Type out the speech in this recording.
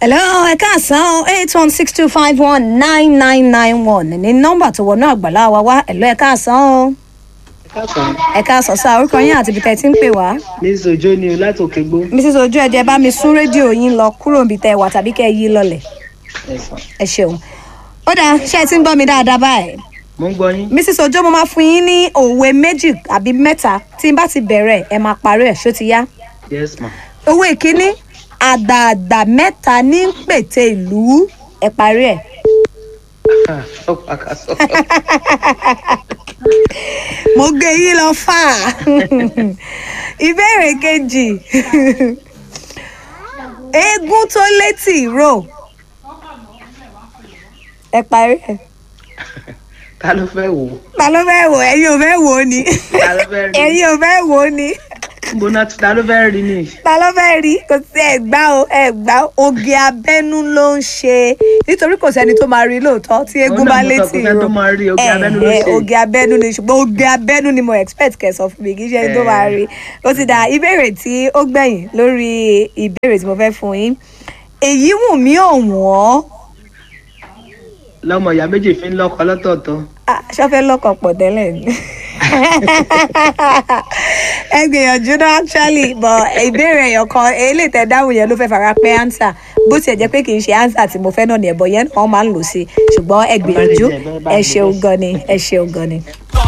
hello ẹ káàsán eight one six two five one nine nine nine one ní nọ́mbà tó wọnú àgbàlá wa wá hello ẹ káàsán o káàsán ẹ káàsán sá orúkọ yín àti ibi tẹ́ ẹ ti ń pè wá. miss ojo ni o láti òkè gbó mrs ojú ẹ̀jẹ̀ bá mi sún rédíò yín lọ kúrò níbi tẹ́ ẹ wà tàbí kẹ́ ẹ yí lọlẹ̀ ẹ̀sán ẹ ṣeun. ó dáa ṣé ẹ ti ń gbọ́ mi dáadáa báyìí. mo ń gbọ́ yín mrs ojo mo máa fún yín ní òwe méjì àbí mẹ́ta tí n bá ti bẹ̀rẹ̀ ẹ máa parí ẹ̀ ṣó ti yá. yes ma òwe ìkíní àdààdà mẹ́ta ní ń pète ìlú ẹ parí ẹ̀. Ah, sọ́pọ̀ àkàsọ́ mo gbé yín lọ fà á ìbéèrè kejì eégún tó létí ìró ẹ parí ẹ̀. ta ló fẹ́ wò ó ta ló fẹ́ wò ẹ̀yin ò fẹ́ wò ó ni ta ló fẹ́ rí ẹ̀yin ò fẹ́ wò ó ni níbo náà ta ló fẹ́ rí ni ta ló fẹ́ rí kò sí ẹ̀gbá o ẹ̀gbá oge abẹ́nú ló ń ṣe nítorí kò sẹ́ni tó máa rí lóòótọ́ tí eégún Òun náà bá mo sọ létí pé kẹ́ni tó máa rí, oge abẹ́nú ló Eh, eh, ṣe. oge abẹ́nú ni ṣùgbọ́n oge abẹ́nú ni mo expect kẹ́ sọ fún mi kì í ṣe ẹni tó Eh. máa rí ó ti dà ìbéèrè tí ó gbẹ̀yìn lórí ìbéèrè tí mo fẹ́ fún yín èyí wù mí ọ̀wọ́n lọmọ ìyá méjì fi ń lọ́kọ lọ́tọ̀ọ̀tọ̀ Ah, ṣọ́fẹ́ lọ́kọ̀ pọ̀ tẹ́lẹ̀ ni. ẹ gbìyànjú náà actually but ìbéèrè ẹ̀yọ̀ kan eléyìí tẹ dáhùn yẹn ló fẹ́ fara pẹ́ answer bó tiẹ̀ jẹ́ pé kì í ṣe answer tí mo fẹ́ náà ní ẹ̀bọ̀ yẹn wọ́n máa ń lò sí ṣùgbọ́n ẹ gbìyànjú ẹ ṣeun gan ni ẹ ṣeun gan ni.